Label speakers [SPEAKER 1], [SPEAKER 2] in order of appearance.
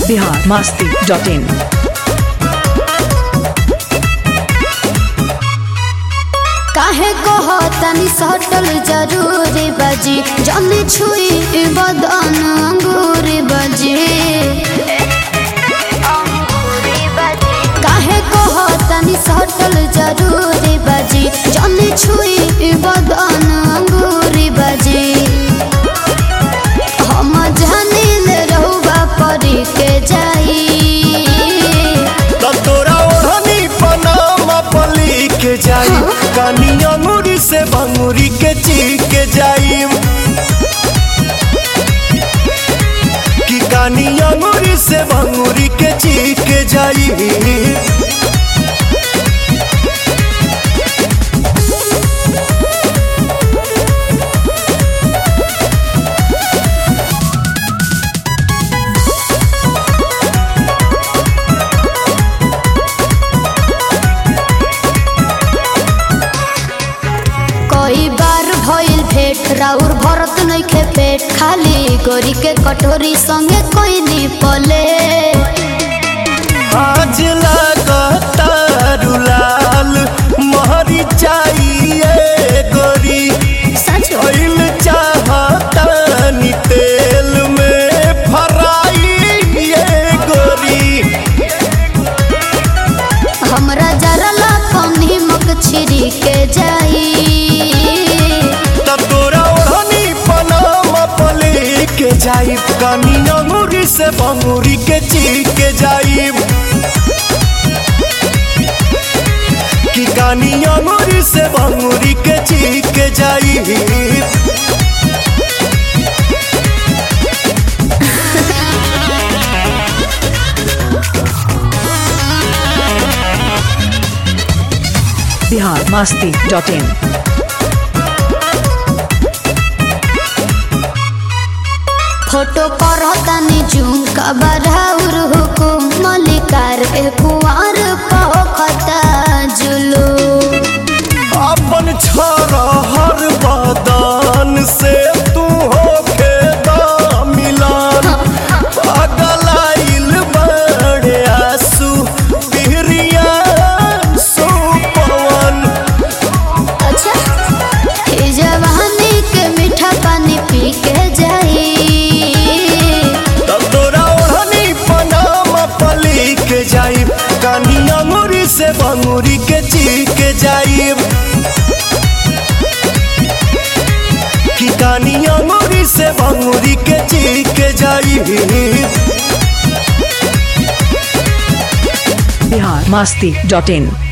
[SPEAKER 1] Bihar Masti dot इन
[SPEAKER 2] काहे कहो तनी सटल जरूरी बजी जल्दी छुई बदन अंगूरी बजी काहे कहो तनी सटल जरूरी बजी जल्दी छुई बदन अंगूरी बजी हम जानिल रहुबा परी के जाई
[SPEAKER 3] त तोरा ओढ़नी पनामा पली के जाई कानी अंगूरी से भंगूरी के चीख के जाई कि कानी अंगूरी से भंगूरी के चीख के जाई
[SPEAKER 2] कई बार भइल भेट राउर भरत नइखे पेट खाली गोरी के कटोरी संगे कोई नी पले
[SPEAKER 3] आज लगता रुलाल महरी चाहिए गोरी
[SPEAKER 2] सच
[SPEAKER 3] ऑयल चाहता नी तेल में फराई ये गोरी
[SPEAKER 2] हमरा जरा ला कौनी मक छिरी के जाई
[SPEAKER 3] तब तोरा ओढ़नी पनामा पले के जाइब कानी अंगूरी से बंगूरी के चीख के जाइब कि कानी अंगूरी से बंगूरी के चीख के जाइब
[SPEAKER 1] Bihar Masti dot in
[SPEAKER 2] photo पर तनी जूम कबराउर हुकुम मलिकार ए कुंवर पखता जुलू
[SPEAKER 3] अपन छोरा हर बदन से तू होके दा मिलान पगलाइल बड़े आंसू बिहरिया सुपवन
[SPEAKER 2] अच्छा ए जवानी के मीठा पानी पी के जाई
[SPEAKER 3] तब तोरा ओढ़नी पनामा पली के जाइब कानी अंगूरी से बंगूरी के चीख के जाइब कि कानी अंगूरी से बंगूरी के चीख के जाइब
[SPEAKER 1] बिहार मस्ती डॉट इन